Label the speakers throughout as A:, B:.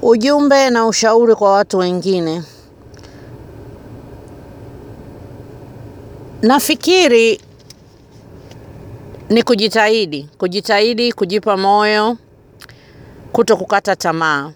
A: Ujumbe na ushauri kwa watu wengine. Nafikiri ni kujitahidi, kujitahidi, kujipa moyo, kuto kukata tamaa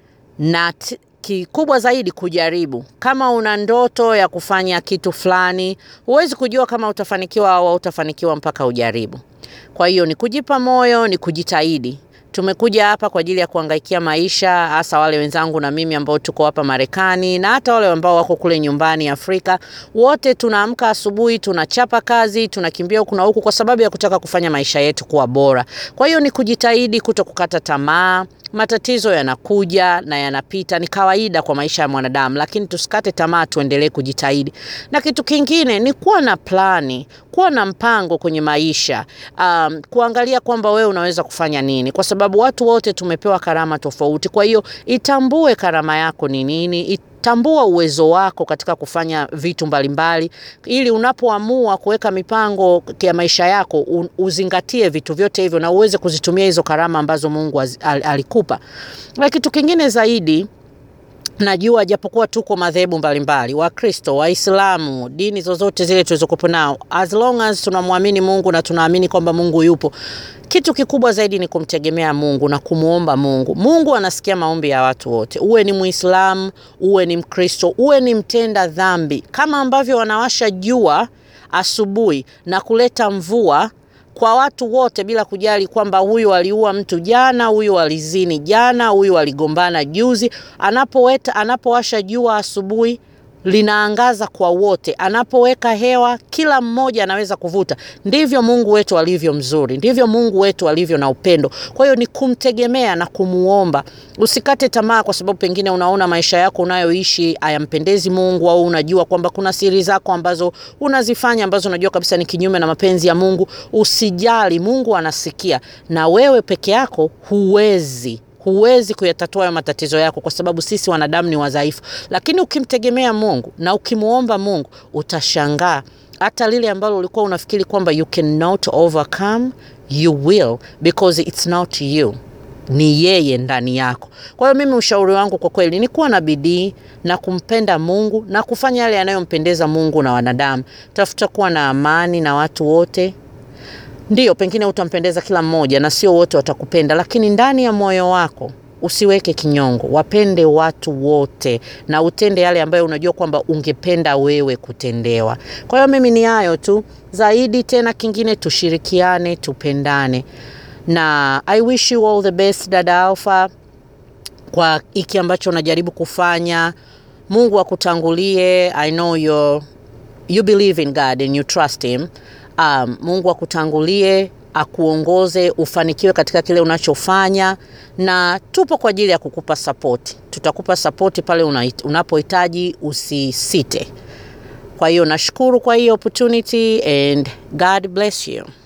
A: na t- kikubwa zaidi kujaribu. Kama una ndoto ya kufanya kitu fulani, huwezi kujua kama utafanikiwa au hautafanikiwa mpaka ujaribu. Kwa hiyo ni kujipa moyo, ni kujitahidi. Tumekuja hapa kwa ajili ya kuangaikia maisha, hasa wale wenzangu na mimi ambao tuko hapa Marekani na hata wale ambao wako kule nyumbani Afrika. Wote tunaamka asubuhi, tunachapa kazi, tunakimbia huku na huku kwa sababu ya kutaka kufanya maisha yetu kuwa bora. Kwa hiyo ni kujitahidi, kuto kukata tamaa. Matatizo yanakuja na yanapita, ni kawaida kwa maisha ya mwanadamu, lakini tusikate tamaa, tuendelee kujitahidi. Na kitu kingine ni kuwa na plani, kuwa na mpango kwenye maisha, um, kuangalia kwamba wewe unaweza kufanya nini, kwa sababu watu wote tumepewa karama tofauti. Kwa hiyo itambue karama yako ni nini, tambua uwezo wako katika kufanya vitu mbalimbali ili unapoamua kuweka mipango ya maisha yako u- uzingatie vitu vyote hivyo na uweze kuzitumia hizo karama ambazo Mungu az- al- alikupa. Na kitu kingine zaidi najua japokuwa tuko madhehebu mbalimbali wakristo waislamu dini zozote zile tulizokupo nao as long as tunamwamini mungu na tunaamini kwamba mungu yupo kitu kikubwa zaidi ni kumtegemea mungu na kumwomba mungu mungu anasikia maombi ya watu wote uwe ni muislamu uwe ni mkristo uwe ni mtenda dhambi kama ambavyo wanawasha jua asubuhi na kuleta mvua kwa watu wote bila kujali kwamba huyu aliua mtu jana, huyu alizini jana, huyu aligombana juzi. Anapoweta, anapowasha jua asubuhi linaangaza kwa wote, anapoweka hewa kila mmoja anaweza kuvuta. Ndivyo Mungu wetu alivyo mzuri, ndivyo Mungu wetu alivyo na upendo. Kwa hiyo ni kumtegemea na kumuomba. Usikate tamaa kwa sababu pengine unaona maisha yako unayoishi hayampendezi Mungu, au unajua kwamba kuna siri zako ambazo unazifanya ambazo unajua kabisa ni kinyume na mapenzi ya Mungu. Usijali, Mungu anasikia, na wewe peke yako huwezi huwezi kuyatatua hayo matatizo yako kwa sababu sisi wanadamu ni wadhaifu, lakini ukimtegemea Mungu na ukimwomba Mungu utashangaa hata lile ambalo ulikuwa unafikiri kwamba you cannot overcome you will because it's not you ni yeye ndani yako. Kwa hiyo mimi ushauri wangu kwa kweli ni kuwa na bidii na kumpenda Mungu na kufanya yale yanayompendeza Mungu na wanadamu. Tafuta kuwa na amani na watu wote, Ndiyo, pengine utampendeza kila mmoja na sio wote watakupenda, lakini ndani ya moyo wako usiweke kinyongo, wapende watu wote na utende yale ambayo unajua kwamba ungependa wewe kutendewa. Kwa hiyo mimi ni hayo tu, zaidi tena kingine, tushirikiane, tupendane na I wish you all the best dada Alpha kwa hiki ambacho unajaribu kufanya. Mungu akutangulie. I know you're, you believe in God and you trust him. Um, Mungu akutangulie akuongoze ufanikiwe katika kile unachofanya, na tupo kwa ajili ya kukupa sapoti. Tutakupa sapoti pale una- unapohitaji, usisite. Kwa hiyo nashukuru kwa hii opportunity and God bless you.